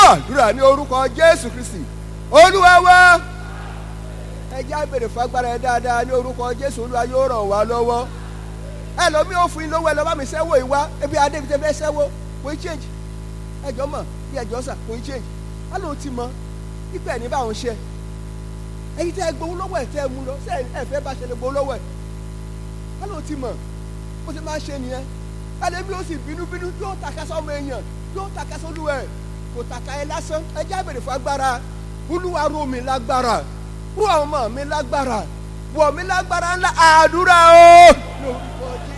gbọ́ àdúrà ní orúkọ jésù kristi olúwa wa ẹ já béèrè fún agbára ẹ dáadáa ní orúkọ jésù olúwa yóò ràn wá lọ́wọ́ ẹ lọ mí ó fún yín lówó ẹ lọ bá mi sẹ́wó ìwá ebi adébí tẹ fẹ́ sẹ́wó kò í change ẹjọ́ mọ̀ bí ẹjọ́ sà kò í change á lóun ti mọ pípẹ́ ní báwọn ṣe ẹyin tẹ́ ẹ gbowó lọ́wọ́ ẹ̀ tẹ́ ẹ mú lọ ṣé ẹ fẹ́ bá ṣe lè gbowó lọ́wọ́ ẹ̀ á lóun ti mọ̀ bó ṣe máa ṣe nìyẹn ẹlẹ́bí ó sì bínúbínú yóò taka sọ́mọ èèyàn yóò taka sólúwa ẹ̀ kò taka ẹ lásán ẹ já béèrè fún agbára olúwa ró mi lágbára ró ọmọ mi lágbára wọ̀ mí lágbára ńlá àdúrà o lórúkọ jésù.